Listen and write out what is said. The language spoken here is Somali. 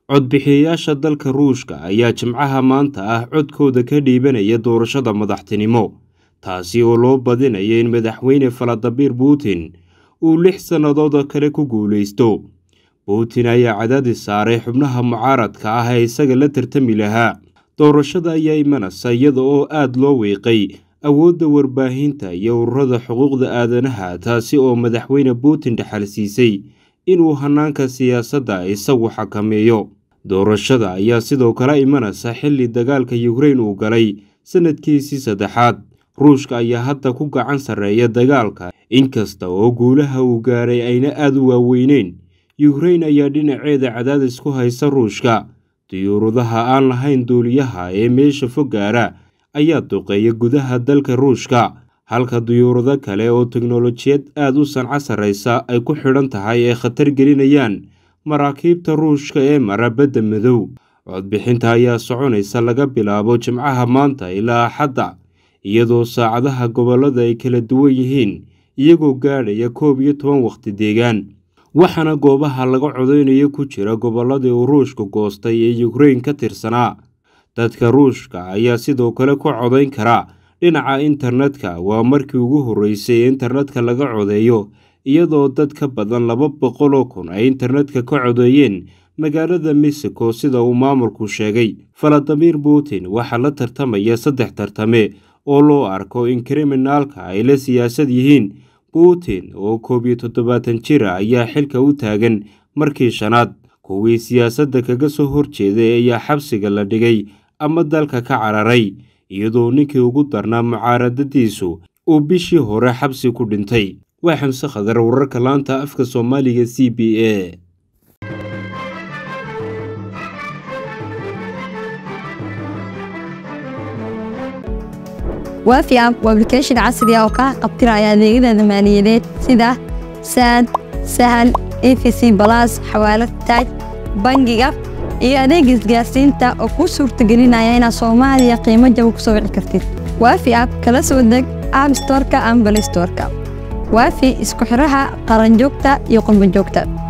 codbixiyayaasha dalka ruushka ayaa jimcaha maanta ah codkooda ka dhiibanaya doorashada madaxtinimo taasi oo loo badinayo in madaxweyne faladimir putin uu lix sannadood kale ku guulaysto putin ayaa cadaadis saaray xubnaha mucaaradka ah ee isaga la tartami lahaa doorashada ayaa imanaysa iyada oo aada loo wiiqay awoodda warbaahinta iyo ururada xuquuqda aadanaha taasi oo madaxweyne putin dhaxal siisay inuu hanaanka siyaasadda isagu xakameeyo doorashada ayaa sidoo kale imanaysa xilli dagaalka yukrain uu galay sanadkiisii saddexaad ruushka ayaa hadda ku gacan sarreeya dagaalka inkasta oo guulaha uu gaaray ayna aada u waaweyneyn yukrain ayaa dhinaceeda cadaadis ku haysa ruushka diyuuradaha aan lahayn duuliyaha ee meesha fog gaara ayaa duqeeya gudaha dalka ruushka halka diyuurado kale oo teknolojiyad aada u sanco sarreysa ay ku xidhan tahay ee khatar gelinayaan maraakiibta ruushka ee mara badda madow codbixinta ayaa soconaysa laga bilaabo jimcaha maanta ilaa axadda iyadoo saacadaha gobollada ay kala duwan yihiin iyagoo gaadhaya koob iyo toban wakhti deegaan waxaana goobaha laga codeynayo ku jira gobolladii uu ruushka goostay ee yukrain ka tirsanaa dadka ruushka ayaa sidoo kale ku codayn kara dhinaca internetka waa markii ugu horreysay ee internetka laga codeeyo iyadoo dad ka badan laba boqoloo kun ay internetka ka codeeyeen magaalada mexico sida uu maamulku sheegay faladimir putin waxaa la tartamaya saddex tartame oo loo arko in kriminaalka ay la siyaasad yihiin putin oo koob iyo toddobaatan jira ayaa xilka u taagan markii shanaad kuwii siyaasadda kaga soo horjeeday ayaa xabsiga la dhigay ama dalka ka cararay iyadoo ninkii ugu darnaa mucaaradadiisu uu bishii hore xabsi ku dhintay waa xamse khadar wararka laanta afka soomaaliga c b a waafi app waa application casri ah oo kaa qabtiraya adeegyada maaliyadeed sida saad sahal efc balas xawaalad taaj bangiga iyo adeega isgaarsiinta oo kuu suurtagelinaya inaad soomaaliya qiimo jaba ku soo wici kartid waafi app kala soo deg app storka ama balay storka waafi isku xidhaha qaranjoogta iyo qurbanjoogta